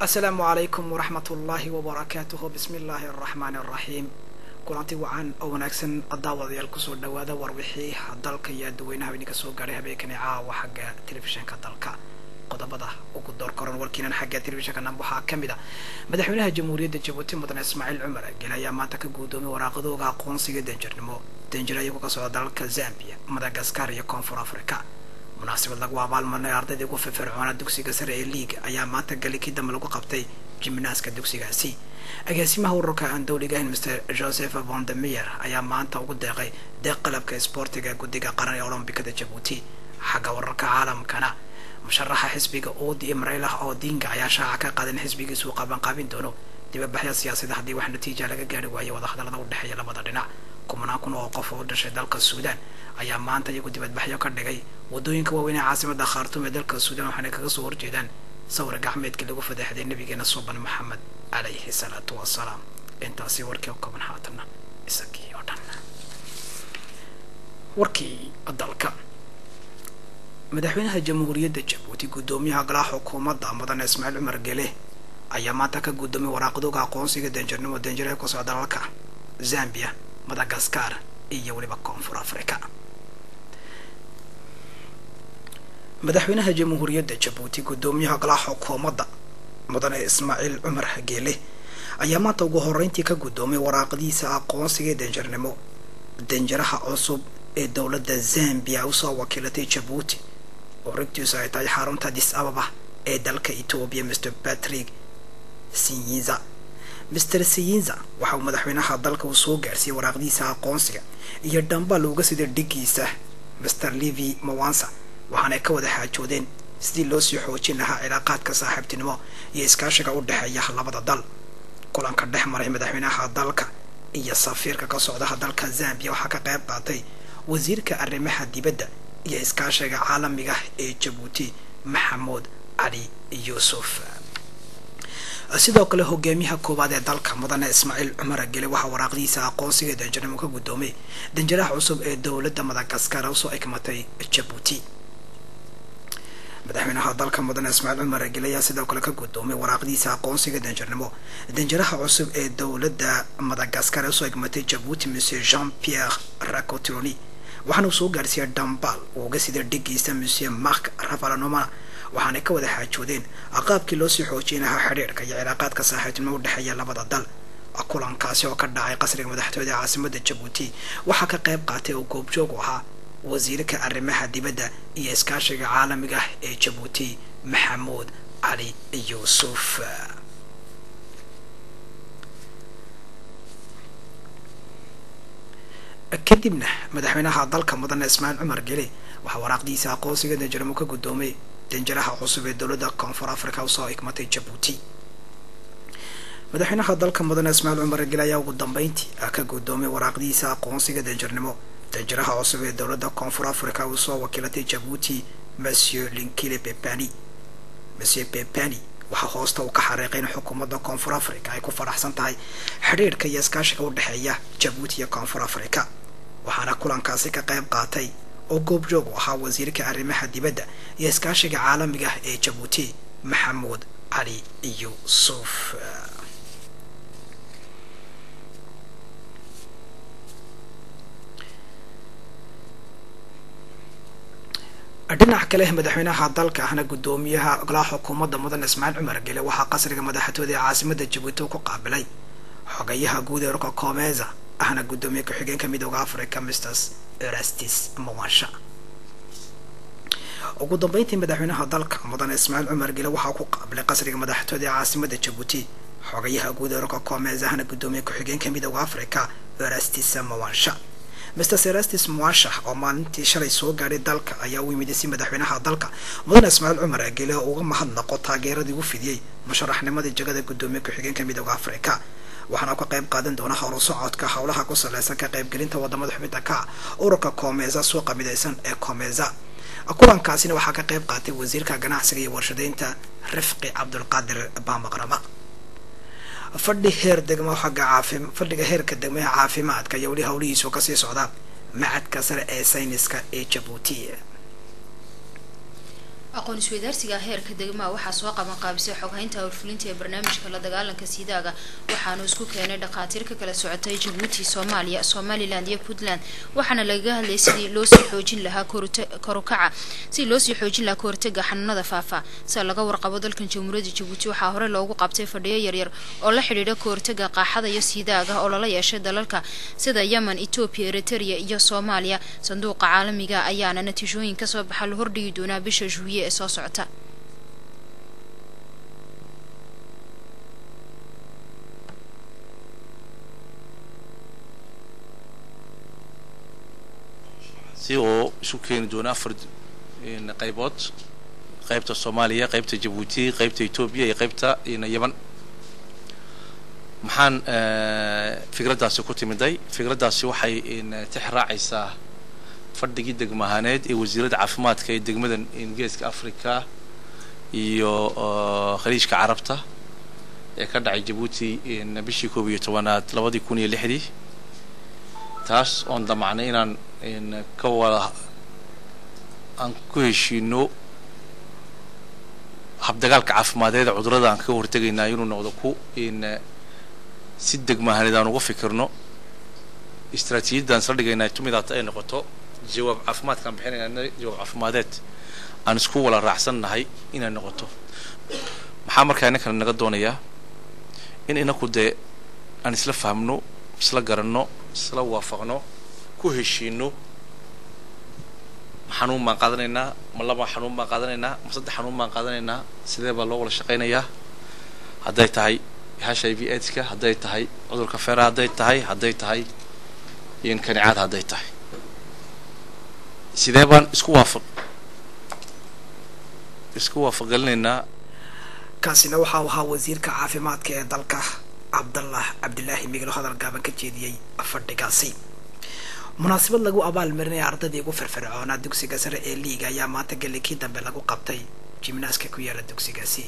asalaamu calaykum waraxmat ullaahi wabarakaatuhu bismi illaahi araxmaani araxiim kulanti wacan oo wanaagsan daawadayaal kusoo dhawaada warwixii dalka iyo dadweynaha idinka soo gaadhay habeenkani caawa xagga telefishinka dalka qodobada ugu door koran warkiinan xagga telefishinka nam waxaa ka mid a madaxweynaha jamhuuriyadda jabuuti mudane ismaaciil cumar gel ayaa maanta ka guudoomay waraaqadooga aqoonsiga danjirnimo danjir ayagoo ka socda dalalka zambia madagaskar iyo koonfur africa munaasabad lagu abaalmarnay ardaydii ugu firfircoona dugsiga sare ee liiga ayaa maanta galikii dambe lagu qabtay jimnaaska dugsigaasi agaasimaha ururka aan dowliga ahayn mr joseph vondemeyer ayaa maanta ugu deeqay deeq qalabka isboortiga guddiga qaran ee olombikada jabuuti xagga wararka caalamkana musharaxa xisbiga oodi imreylah odinga ayaa shaaca ka qaadan xisbigiisuu qabanqaabin doono dibabaxya siyaasada haddii wax natiija laga gaari waayo wadahadallada u dhexeeya labada dhinac kumanaan kun oo qof oo dhashay dalka suudaan ayaa maanta iyagu dibadbaxyo ka dhigay waddooyinka waaweyn ee caasimada khaartuum ee dalka suudaan waxaana kaga soo horjeedaan sawir gacmeedkii lagu fadeexday nabigeena suuban maxamed calayhi salaatu wasalaam intaasi warkii oo kooban haatanna isagii oo dhan warkii dalka madaxweynaha jamhuuriyadda jabuuti guddoomiyaha golaha xukuumadda mudane ismaaciil cumar gele ayaa maanta ka guddoomay waraaqdooga aqoonsiga danjirnimo danjiraha ku socda dalalka zambia madagaskar iyo weliba koonfur africa madaxweynaha jamhuuriyadda jabuuti guddoomiyaha golaha xukuumadda mudane ismaaciil cumar geele ayaa maanta ugu horeyntii ka guddoomay waraaqdiisa aqoonsiga danjirnimo danjiraha cusub ee dowladda zambia usoo wakiilatay jabuuti oo rigtiisu ay tahay xarunta dis ababa ee dalka etoobiya mr patrick sinyiza mr siyinza waxa uu madaxweynaha dalka uu soo gaarsiiyey waraaqdiisa aqoonsiga iyo dhambal uga sida dhigiisa mr levi mawansa waxaanay ka wada xaajoodeen sidii loo sii xoojin lahaa cilaaqaadka saaxiibtinimo iyo iskaashiga u dhexeeya labada dal kulanka dhex maray madaxweynaha dalka iyo safiirka ka socdaha dalka zambia waxaa ka qayb qaatay wasiirka arrimaha dibadda iyo iskaashiga caalamiga ee jabuuti maxamuud cali yuusuf sidoo kale hogaamiyaha koowaad ee dalka mudane ismaaciil cumar gele waxaa waraaqdiisa aqoonsiga danjirnimo ka guddoomay danjiraha cusub ee dowladda madagaskar usoo egmatay jabuuti madaxweynaha dalka mudane ismaaciil cumar gele ayaa sidoo kale ka guddoomay waraaqdiisa aqoonsiga danjirnimo danjiraha cusub ee dowladda madagaskar usoo egmatay jabuuti monsieur jean pierre racotroni waxaana uu soo gaarsiiyay dhambal uu uga sida dhigiisa monsieur mark ravalanoma waxaanay ka wada xaajoodeen qaabkii loo sii xoojin lahaa xidhiirka iyo cilaaqaadka saaxiibtinimo u dhexeeya labada dal kulankaasi oo ka dhacay qasriga madaxtooyada ee caasimada jabuuti waxaa ka qayb qaatay oo goobjoog u ahaa wasiirka arrimaha dibadda iyo iskaashiga caalamiga ee jabuuti maxamuud cali yuusuf kadibna madaxweynaha dalka mudane ismaaciil cumar gele waxaa waraaqdiisa aqoonsiga danjiramo ka guddoomay danjiraha cusub ee dowladda koonfur africa usoo igmatay jabuuti madaxweynaha dalka mudane ismaaciil cumar gele ayaa ugu dambeyntii ka guddoomay waraaqdiisa aqoonsiga danjirnimo danjiraha cusub ee dowladda koonfur africa usoo wakiilatay jabuuti monsieur linkile pepani monsieur pepani waxaa hoosta uu ka xariiqay in xukuumadda koonfur africa ay ku faraxsan tahay xidhiirhka iyo iskaashiga u dhexeeya jabuuti iyo koonfur africa waxaana kulankaasi ka qayb qaatay oo goobjoog u ahaa wasiirka arrimaha dibadda iyo iskaashiga caalamiga ee jabuuti maxamuud cali yuusuf dhinac kale madaxweynaha dalka ahna guddoomiyaha golaha xukuumadda mudane ismaaciil cumar gele waxaa qasriga madaxtooyada ee caasimada jabuuti ku qaabilay xogayaha guud ee urka koomeza ahna guddoomiye ku-xigeenka midooda africa mrs erastis mawansha ugu dambeyntii madaxweynaha dalka mudane ismaaciil cumar gele waxaa ku qaabilay qasriga madaxtooyada ee caasimada jabuuti xogayaha guud ee urka koomeza ahna guddoomiye ku-xigeenka midooda africa erastis mawansha mr serastis muasha oo maalintii shalay soo gaadhay dalka ayaa u yimid si madaxweynaha dalka mudane ismaaciil cumar agele oo uga mahadnaqo taageeradii u fidiyey musharaxnimadii jagada guddoomiye ku-xigeenka midooda africa waxaana ka qayb qaadan doona horu socodka howlaha ku saleysan ka qaybgelinta wadamada xubinta ka ururka koomeza suuqa midaysan ee koomeza kulankaasina waxaa ka qayb qaatay wasiirka ganacsiga iyo warshadeynta rifqi cabdulqaadir baamaqrama fadhi heer degmo xagga caafi fadhiga heerka degmaha caafimaadka iyo weli howlihiisu kasii socda macadka sare ee sayniska ee jabuuti aqoon isweydaarsiga heerka degmaa waxaa soo qaban qaabisay xoghaynta howlfulinta ee barnaamijka la dagaalanka siidaaga waxaanu isku keenay dhakhaatiir ka kala socotay jabuuti soomaaliya somaliland iyo puntland waxaana lagaga hadlayay sidii loosii xoojin lahaa korukaca sidii loosii xoojin lahaa kahortaga xanuunada faafa sida laga warqabo dalkan jamhuuriyadda jabuuti waxaa hore loogu qabtay fadhiyo yaryar oo la xidhiidha kahortaga qaaxada iyo siidaaga oo lala yeeshay dalalka sida yemen etoobiya eritrea iyo soomaaliya sanduuqa caalamiga ayaana natiijooyin kasoo baxa la hordhigi doonaa bisha juwiye ee soo socota si oo isu keeni doona afar qaybood qaybta soomaaliya qaybta jabuuti qaybta etoobiya iyo qaybta yeman maxaan fikraddaasi ku timiday fikraddaasi waxay tix raacaysaa fadhigii degmahaaneed ee wasiiradda caafimaadka ee degmadan geeska africa iyo khaliijka carabta ee ka dhacay jabuuti bishii koob iyo tobanaad labadii kun iyo lixdii taas oon damacnay inaan ka wada aan ku heshiino habdagaalka caafimadeeda cudurada aan kaga hortegaynaa inuu noqdo ku si degmahaaneed aan uga fikirno istraatiijiyadaan isla dhigaynaa tumidaata ay noqoto jawaab caafimaadkaan bixinayna jawaab caafimadeed aan isku wala raacsan nahay inay noqoto maxaa markaa inankana naga doonayaa in inaku dee aan isla fahmno isla garanno isla waafaqno ku heshiino xanuun baan qaadanaynaa ma laba xanuun baan qaadanaynaa ma saddex xanuun baan qaadanaynaa sidee baa loo wada shaqaynayaa hadday tahay h i v aidska hadday tahay cudurka feera hadday tahay hadday tahay iyo kanicaad hadday tahay sidee baan isku waafaq isku waafaqgelinaynaa kaasina waxa uu ahaa wasiirka caafimaadka ee dalka cabdallah cabdilaahi miglo hadal gaaban ka jeediyey fadhigaasi munaasabad lagu abaalmarinaya ardaydii ugu firfircoonaa dugsiga sare ee liiga ayaa maanta galikii dambe lagu qabtay jimnaaska ku yaala dugsigaasi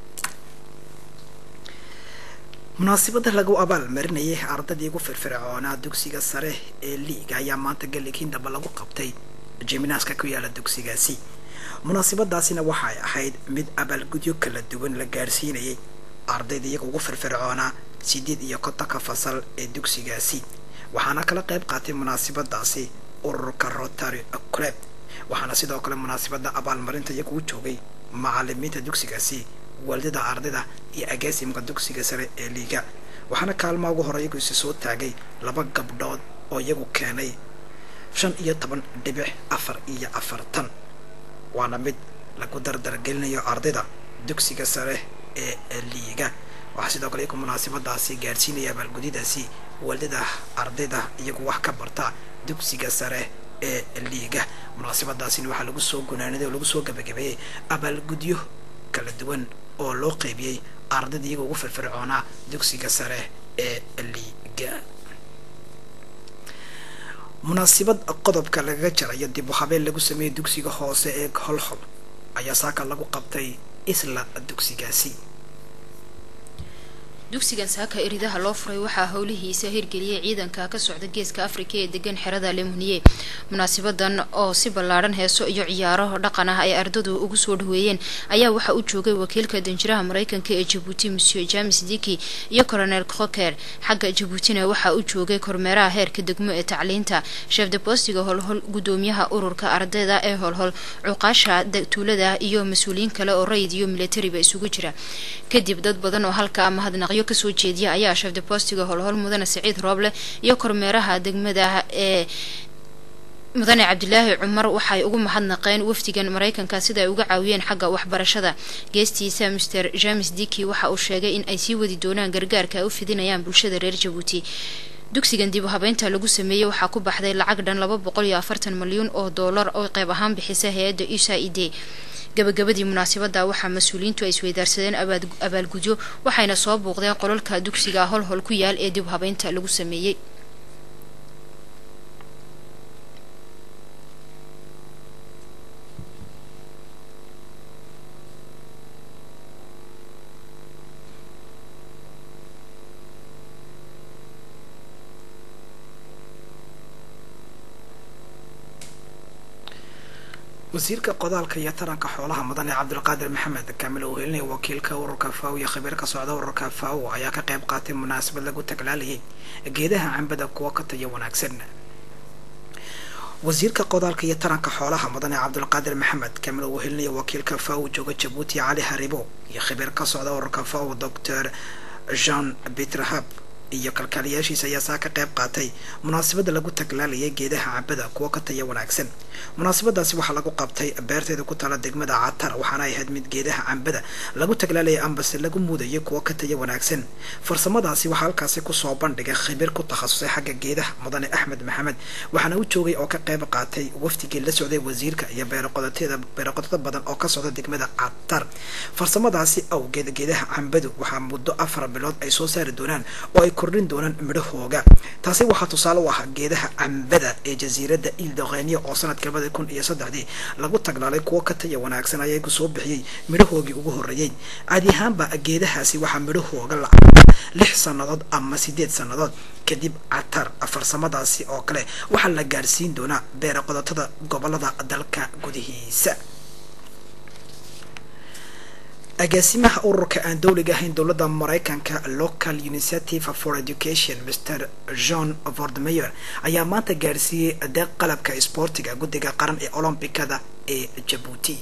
munaasabada lagu abaalmarinayay ardaydii ugu firfircoonaa dugsiga sare ee liiga ayaa maanta galikii dambe lagu qabtay jimnaaska ku yaala dugsigaasi munaasabadaasina waxay ahayd mid abaalgudyo kala duwan la gaarsiinayay ardayda iyaga ugu firfircoonaa sideed iyo kontonka fasal ee dugsigaasi waxaana kala qayb qaatay munaasabadaasi ururka rotary club waxaana sidoo kale munaasabada abaalmarinta iyagu u joogay macalimiinta dugsigaasi waalidada ardayda iyo agaasimka dugsiga sare ee liiga waxaana kaalmaa ugu hore iyagu isi soo taagay laba gabdhood oo iyagu keenay shan iyo toban dhibic afar iyo afartan waana mid lagu dardargelinayo ardayda dugsiga sare ee liiga waxaa sidoo kale iyagu munaasabadaasi gaadhsiinaya abaalgudyadaasi waalidada ardayda iyagu wax ka barta dugsiga sare ee liiga munaasabadaasina waxaa lagu soo gunaaniday oo lagu soo gabagabeeyey abaalgudyo kala duwan oo loo qeybiyey ardayda iyaga ugu firfircoonaa dugsiga sare ee liiga munaasabad qodobka lagaga jarayo dib u habeen lagu sameeyey dugsiga hoose ee holhol ayaa saaka lagu qabtay isla dugsigaasi dugsigan saaka eridaha loo furay waxaa howlihiisa hirgeliyay ciidanka ka socda geeska afrika ee degan xerada lemuniye munaasabadan oo si ballaadhan heeso iyo ciyaaro dhaqan ah ay ardadu ugu soo dhaweeyeen ayaa waxaa u joogay wakiilka danjiraha mareykanka ee jabuuti monsieur james diki iyo colonel croker xagga jabuutina waxaa u joogay kormeeraha heerka degmo ee tacliinta sheef de bostiga holhol gudoomiyaha ururka ardayda ee holhol cuqaasha tuulada iyo mas-uuliyiin kale oo rayid iyo militariba isugu jira kadib dad badan oo halka mahadnaqyo kasoo jeediya ayaa sheef de bostiga holhol mudane siciid rooble iyo kormeeraha degmada ee mudane cabdilaahi cumar waxay ugu mahadnaqeen wafdigan mareykanka sida ay uga caawiyeen xagga waxbarashada geestiisa master james diki waxa uu sheegay in ay sii wadi doonaan gargaarka ay u fidinayaan bulshada reer jabuuti dugsigan dib u habeynta lagu sameeyey waxaa ku baxday lacag dhan laba boqol iyo afartan malyan oo doolar oo qeyb ahaan bixisa hay-adda usaid gabagabadii munaasabada waxaa mas-uuliyiintu ay isweydaarsadeen abaalgudyo waxayna soo buuqdeen qololka dugsiga holhol ku yaal ee dib habeynta lagu sameeyey wasiirka qodaalka iyo taranka xoolaha mudan ee cabdulqaadir maxamed kaamil uu helinaya wakiilka ururka faw iyo khabiir ka socda ururka faw ayaa ka qayb qaatay munaasabad lagu taglaalayay geedaha cambada kuwa ka tayo wanaagsan wasiirka qodaalka iyo taranka xoolaha mudan ee cabdulqaadir maxamed kaamil uu helinaya wakiilka faw jooga jabuuti cali haribo iyo khabiir ka socda ururka faw doctor jean petrhab iyo kalkaaliyaashiisa ayaa saa ka qayb qaatay munaasabadda lagu taglaalayay geedaha cambada kuwa ka taya wanaagsan munaasabadaasi waxaa lagu qabtay beerteeda ku tala degmada catar waxaana ay ahayd mid geedaha cambada lagu taglaalayay ambase lagu muudayay kuwa ka taya wanaagsan farsamadaasi waxaa halkaasi kusoo bandhigay khabiir ku takhasusay xagga geedaha mudane axmed maxamed waxaana u joogay oo ka qayb qaatay wafdigii la socday wasiirka iyo beeroqodateeda beeroqodada badan oo ka socda degmada catar farsamadaasi awgeed geedaha cambadu waxaa muddo afar bilood ay soo saari doonaan oo ay kordhin doonaan midhahooga taasi waxaa tusaale u ahaa geedaha cambada ee jasiiradda ildoqeniya oo sanadka labada kun iyo saddexdii lagu taglaalay kuwo ka taya wanaagsan ayagu soo bixiyey midhahoogii ugu horreeyey caadi ahaanba geedahaasi waxaa midhahooga la cabaa lix sannadood ama sideed sannadood kadib catar farsamadaasi oo kale waxaa la gaadhsiin doonaa beera qodotada gobolada dalka gudihiisa agaasimaha ururka aan dowliga ahayn dowladda maraykanka local initiative for education mr john vordmeyer ayaa maanta gaadhsiiyey deeq qalabka isboortiga guddiga qaran ee olombikada ee jabuuti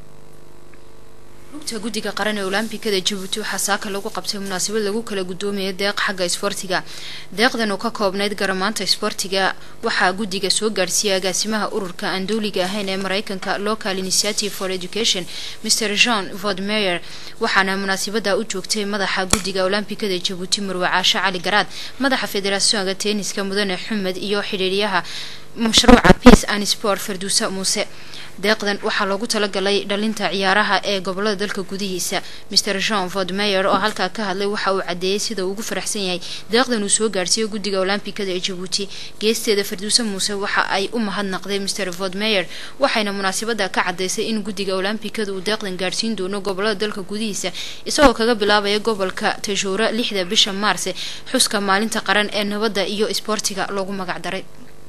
lugta guddiga qaran ee olombikada jabuuti waxaa saaka lagu qabtay munaasabad lagu kala gudoomaya deeq xagga isboortiga deeqdan oo ka koobnayd garamaanta isboortiga waxaa guddiga soo gaadhsiiyay agaasimaha ururka aan dowliga ahayn ee maraykanka local initiative for education mr john vodmeyer waxaana munaasabada u joogtay madaxa guddiga olombikada jabuuti marwe caashe cali garaad madaxa federationka tenniska mudane xumed iyo xidhiiryaha mashruuca peace and sport farduusa muuse deeqdan waxaa loogu talagalay dhalinta ciyaaraha ee gobolada dalka gudihiisa mr jean vodmeyer oo halkaa ka hadlay waxa uu cadeeyey sida uu ugu faraxsan yahay deeqdan uu soo gaarhsiiyo guddiga olombikada ee jabuuti geesteeda farduuse muuse waxa ay u mahadnaqday mr vodmeyer waxayna munaasabada ka cadeysay in guddiga olombikada uu deeqdan gaadhsiin doono gobolada dalka gudihiisa isagoo kaga bilaabaya gobolka tajuura lixda bisha maarse xuska maalinta qaran ee nabadda iyo isboortiga loogu magac daray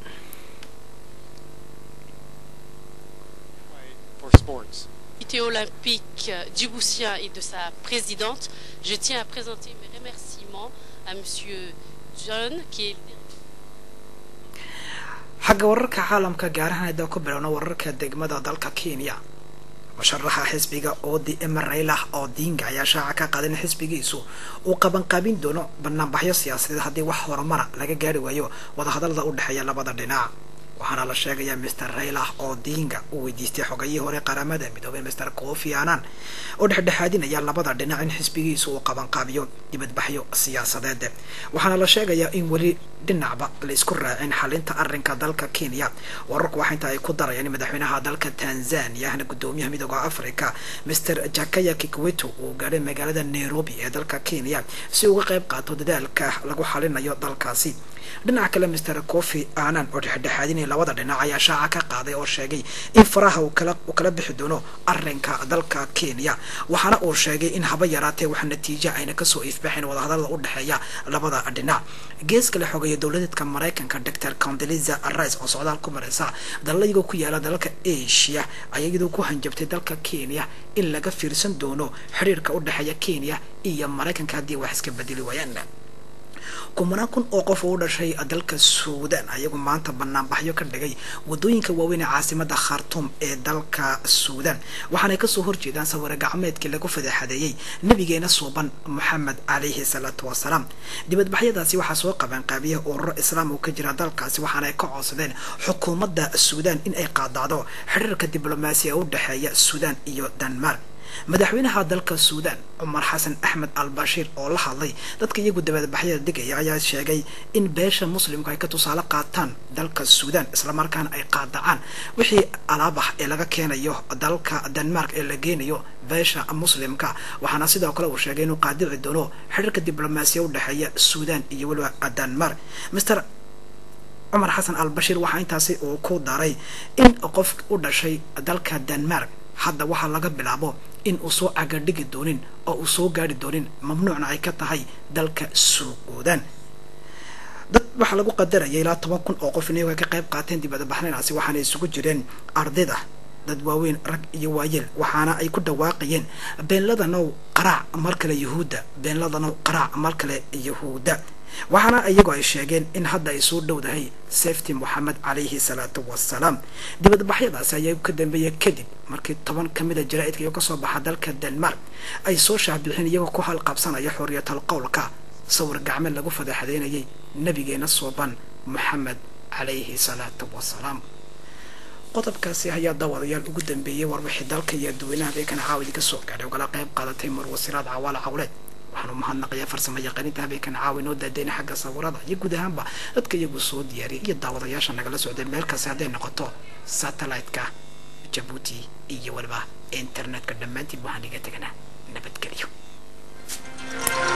sports. Comité olympique djiboutien et de sa présidente, je tiens à présenter mes remerciements à Monsieur John, qui est xagga wararka caalamka gaarahaan haddaan ku bilowno wararka degmada dalka kenya musharaxa xisbiga oodi emereylah oo diinga ayaa shaaca ka qaaday in xisbigiisu uu qabanqaabin doono banaanbaxyo siyaasadeed haddii wax horumara laga gaari waayo wadahadalada u dhexeeya labada dhinac waxaana la sheegayaa mr raylah oo diinga uu weydiistay xogayihii hore qaramada midoobay mr kofi annan oo dhexdhexaadinaya labada dhinac in xisbigiisu uu qabanqaabiyo dibadbaxyo siyaasadeed waxaana la sheegayaa in weli dhinacba la isku raacin xalinta arrinka dalka kenya wararku waxa inta ay ku darayaan in madaxweynaha dalka tanzania ahna guddoomiyaha midooda africa mr jakaya kikwito uu gaadhay magaalada nairobi ee dalka kenya si uga qayb qaato dadaalka lagu xalinayo dalkaasi dhinaca kale mr kofi annan oo dhexdhexaadinaya labada dhinac ayaa shaaca ka qaaday oo sheegay in faraha uu kala uu kala bixi doono arrinka dalka kenya waxaana uu sheegay in haba yaraatee wax natiijo ayna kasoo ifbaxayn wadahadalada u dhexeeya labada dhinac gees kale xogeeya dowladeedka maraykanka doctor condeliza rice oo socdaal ku mareysa dalal iyagoo ku yaala dalalka asia ayaa iyadoo ku hanjabtay dalka kenya in laga fiirsan doono xiriirka u dhexeeya kenya iyo maraykanka haddii wax iska bedeli waayaan kumanaan kun oo qof oo u dhashay dalka suudan ayagu maanta banaanbaxyo ka dhigay wadooyinka waaweyn ee caasimada khartuum ee dalka suudan waxaanay kasoo horjeedaan sawiro gacmeedkii lagu fadeexadeeyey nabigeena suuban moxamed calayhi salaatu wasalaam dibadbaxyadaasi waxaa soo qabanqaabiya ururo islaam oo ka jira dalkaasi waxaana ay ka codsadeen xukuumadda suudan in ay qaadacdo xiriirka diblomaasiya u dhexeeya suudan iyo denmark madaxweynaha dalka suudan cumar xasan axmed al bashiir oo la hadlay dadka iyagu dabadbaxyada degaya ayaa sheegay in beesha muslimku ay ka tusaale qaataan dalka suudan islamarkaana ay qaadacaan wixii alaab ah ee laga keenayo dalka denmark ee la geenayo beesha muslimka waxaana sidoo kale uu sheegay inuu qaadici doono xiriirka diblomaasiya u dhexeeya suudan iyo weliba denmark mr cumar xasan al bashiir waxaa intaasi uu ku daray in qof u dhashay dalka denmark hadda waxaa laga bilaabo in uu soo cagadhigi doonin oo uu soo gaari doonin mamnuucna ay ka tahay dalka suudan dad waxaa lagu qadaraya ilaa toban kun oo qof inay ka qayb qaateen dibadbaxnaynaasi waxaana isugu jireen ardayda dad waaweyn rag iyo waayeel waxaana ay ku dhawaaqayeen beenladanow qaraac mar kale yahuudda beenladanow qaraac mar kale yahuudda waxaana iyagoo ay sheegeen in hadda ay soo dhowdahay safety moxamed calayhi salaatu wasalaam dibadbaxyadaasi ayaa ka dambeeya kadib markii toban ka mid a jaraa'idka iyo kasoo baxa dalka denmark ay soo shaahbixeen iyagoo ku halqabsanaya xorriyatal qowlka sawir gacmeed lagu fadaxadeynayay nabigeena sooban moxamed calayhi salaatu wasalaam qodobkaasi ayaa daawadayaal ugu dambeeyey warbixii dalka iyo dadweynaha habeenkana caawa idinka soo gaadhay ogala qayb qaadatay marwasiraad cawaale cawleed waxaanu mahadnaqayaa farsamo yaqaaniinta habeenkan caawa inoo daadeyna xagga sawirada iyo guud ahaanba dadka iyagu soo diyaariyay iyo daawadayaasha nagala socday meel kasta hadday noqoto satellite-ka jabuuti iyo weliba internetka dhammaantiin waxaan iga teganaa nabadgelyo